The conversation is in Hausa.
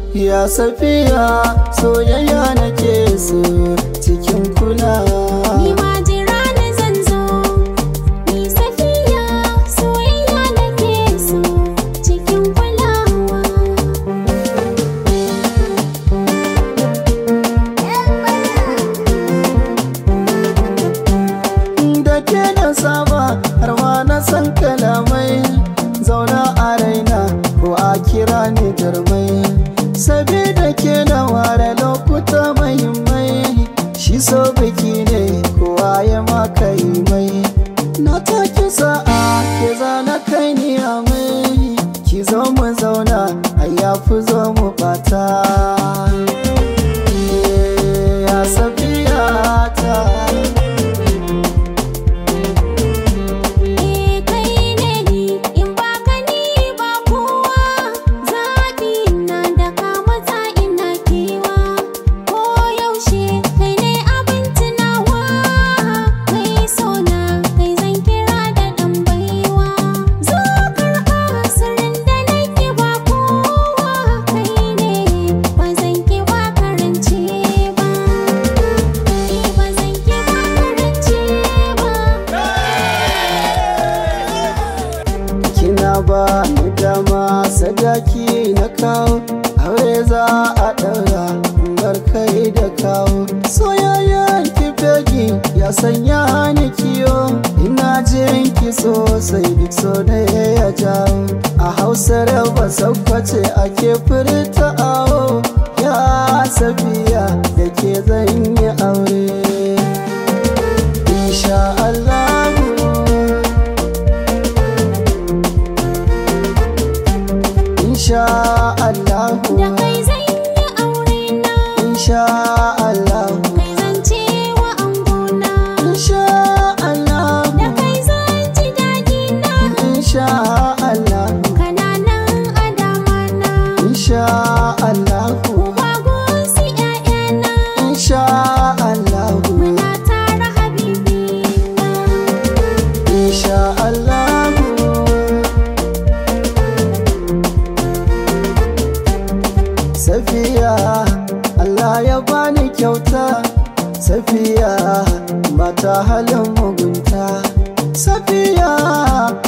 ya safiya soyayya nake so cikin kulawa Ni ma jira ni zan zo, ni safiya soyayya nake so cikin kulawa. da ke da saba har ma na san kalamai zauna a raina ko a kira ni jarmai sabida ke na ware lokuta mahimmai shi so biki ne kowa ya maka yi mai na take sa'a ke zana kai ni a mai ki zo mu zauna a yafi zo mu bata ya safiya ta Eh kai ne ni in ba ka ni ba kowa zaɓi na da ka matsa ina kewa ko yaushe kai ne abin tunawa kai so na kai zan kira da ɗan baiwa zo karɓa sirrin da nake ba kowa kai ne ba zan ki ba karance ba eh ba zan ki ba karance ba kina ba ni dama sadaki na kawo aure za a ɗaura bar kai da kawo soyayyen ki fegi ya sanya ni kiyo ina jin ki sosai duk so da ya jawo a hausar ba sakwace ake furta awo ya safiya da ke zan yi aure insha Allah insha Allahu Da kai zan yi aure na, insha Allahu kai zan ce wa angona. insha Allahu Da kai zan ji daɗi na, insha Allahu kananan adama na. insha Allahu Uba gunsi ‘ya'yana, insha Allahu muna tara habibi na. insha Allahu Safiya Allah ya bani kyauta Safiya mata halin mugunta Safiya